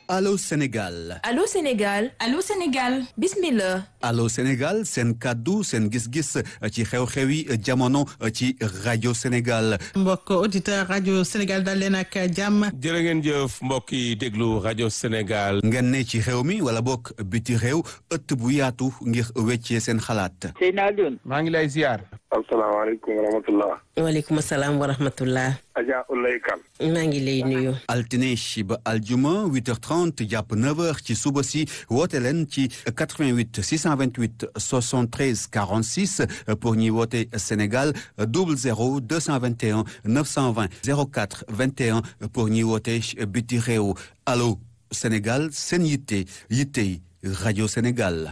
Allô Sénégal Allô Sénégal Allô Sénégal bismillah Allô Sénégal seen kàddu seen gis-gis ci xew-xew yi jamono ci rajo Sénégal mbokk auditeur rajo Sénégal dal leen ak jàmm jërë ngeen jëf mbokk yi déglu rajo Sénégal ngeen ne ci xew mi wala bokk biti réew ëtt bu yaatu ngir weccee seen xalaat Seyna Alioune maa ngi lay ziar asalaamaaleykum wa rahmatullah waaleykum salaam wa rahmatullah Adja Ulay Kan maa ngi lay nuyu altine ba aljuma 8h30 jàpp 9h ci suba si woote leen ci 88 628 73 46 pour ñi woote Sénégal 00 221 920 04 21 pour ñi woote biti réew allo Sénégal seen yitte yittey rajo Sénégal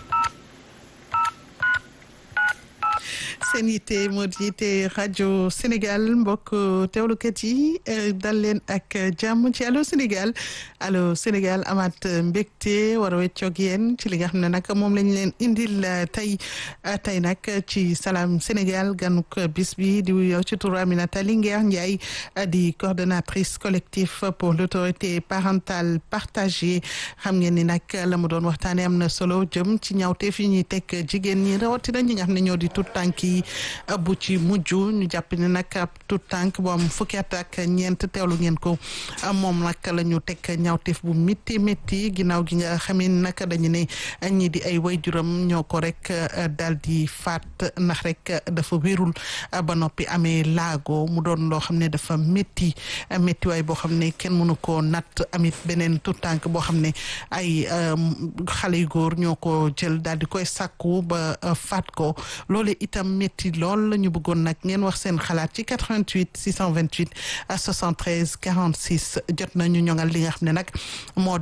seen yitte moo di yitte rajo Sénégal mbokk teewlukat yi dal leen ak jàmm ci allo Sénégal allo Sénégal amaat mbégte war a weccoog yéen ci li nga xam ne nag moom lañ leen indil tey tey nag ci Salam Sénégal ganuk bis bi di yow ci turu Aminata Linguère Ndiaye di coordonnatrice collectif pour l'autorité parentale partagée xam ngeen ni nag la mu doon waxtaane am na solo jëm ci ñaawteef yi ñuy teg jigéen ñi rawatina ñi nga xam ne ñoo di tout tànk yi bu ci mujj ñu jàpp ne nag ab tout tànk bu am fukki at ak ñeent teewlu ngeen ko moom nag la ñu teg ñaawteef bu métti métti ginnaaw gi nga xamee ni nag dañu ne ñii di ay wayjuram ñoo ko rek daal di faat ndax rek dafa wérul ba noppi amee laago mu doon loo xam ne dafa métti métti waay boo xam ne kenn mënu koo natt amit beneen tout tànk boo xam ne ay xale yu góor ñoo ko jël daal di koy sàkku ba faat ko loole itam métti lool la ñu bëggoon nag ngeen wax seen xalaat ci 88 628 73 46 jot nañu ñoŋal li nga xam ne nag moo